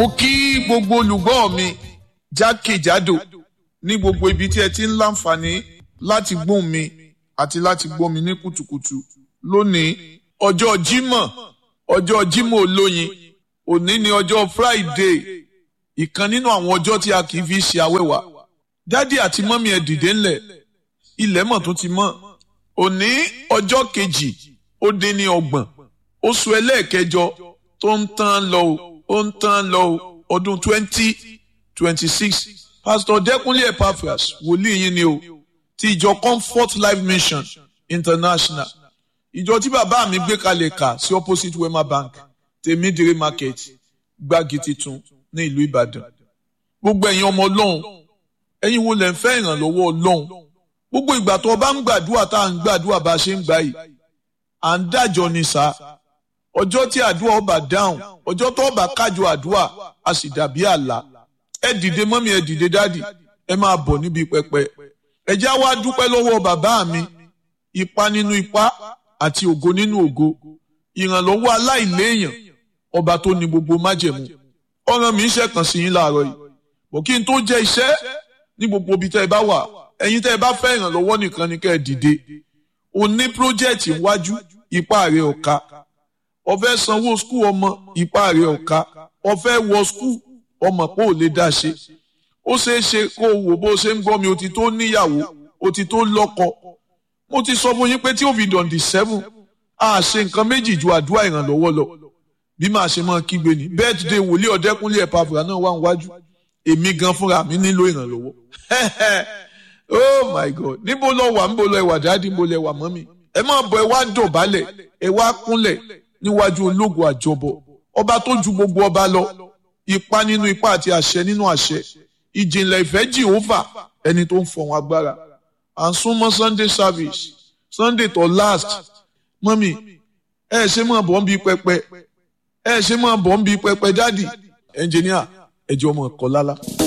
mo kí gbogbo olùgbọ́ mi jákèjádò ní gbogbo ibi tí ẹ ti ń láǹfààní láti gbóhùn mi àti láti gbọ́ mi ní kùtùkùtù lónìí ọjọ́ Jímọ̀ ọjọ́ Jímọ̀ olóyin òní ni ọjọ́ Friday ìkan nínú àwọn ọjọ́ tí a kì í fi ṣe awẹ́wà dádì àti mọ́mí ẹ dìde ńlẹ̀ ilẹ̀ mọ̀ tó ti mọ́ òní ọjọ́ kejì ó dín ní ọgbọ̀n oṣù ẹlẹ́ẹ̀kẹjọ tó ń tán lọ o ó ń tán lọ o ọdún twenty twenty six pastor Dẹ́kunlé Epaphras wòlíì yín ni o ti ìjọ Comfort Life Mission International ìjọ tí bàbá mi gbé kalẹ̀ kà sí opposite Wema Bank tèmídìrí market gbági titun ní ìlú Ìbàdàn gbogbo ẹ̀yin ọmọ Ọlọ́run ẹ̀yin wo lẹ̀ ń fẹ́ ìrànlọ́wọ́ Ọlọ́run gbogbo ìgbà tó o bá ń gbàdúrà tá à ń gbàdúrà bá a ṣe ń gbà yìí à ń dájọ́ ni sá ọjọ́ tí àdúrà ọba dáhùn ọjọ́ tó ọba kájọ àdúrà a sì dàbí àlá ẹ dìde mọ́mí ẹ dìde dádì ẹ máa bọ̀ níbi pẹpẹ ẹ já wá dúpẹ́ lọ́wọ́ bàbá mi ipa nínú ipa àti ògo nínú ògo ìrànlọ́wọ́ aláìléèyàn ọba tó ní gbogbo májẹ̀mú ọ̀ràn mi ń ṣẹ̀kàn sí yín láàárọ̀ yìí bọ̀ kí n tó jẹ́ iṣẹ́ ní gbogbo ibi tẹ́ ẹ bá wà ẹ̀yin tẹ́ ẹ bá fẹ́ ìrànlọ́wọ́ nìkan ni kẹ́ ẹ dìde o ní pírójẹ́ẹ̀tì iwájú ipá rẹ̀ ọ̀ka o fẹ́ sanwó skul ọmọ ipá rẹ̀ ọ̀ka o fẹ́ wọ skul ọmọ pé ò lè dá ṣe ó ṣeé ṣe kó o wò bó o ṣe ń gbọ́ mi o ti tó níyàwó o ti tó lọ́kọ mo ti sọ fún yín pé tí ó fi dọ̀ǹdì sẹ́fún a ṣe nǹkan méjì ju àdúrà ìrànlọ́wọ́ lọ bí màá ṣe máa kígbe ní birthday wòlíì ọ̀dẹ́kúnlé Epaphras náà wà níwájú èmi gan fúnra mi nílò ìrànlọ́wọ́ oh my god níbo lọ wà níbo lọ ẹwà dáàdì níbo lọ ẹwà mọ́mì ẹ máa bọ̀ ẹ wá dọ̀bálẹ̀ ẹ wá kúnlẹ̀ níwájú ológun àjọbọ ọba tó ju gbogbo ọba lọ ipa nínú ipa àti àṣẹ nínú àṣẹ ìjìnlẹ̀ ìfẹ́ jehova ẹni tó ń fọ̀hún agbára à ń súnmọ́ sunday service sunday tó last mọ́mì ẹ ṣe máa bọ̀ ń bí pẹpẹ ẹ ṣe máa bọ̀ ń bí pẹpẹ dáàdì ẹnjìníà ẹjọ́ ọmọ ẹ̀kọ́ lálá.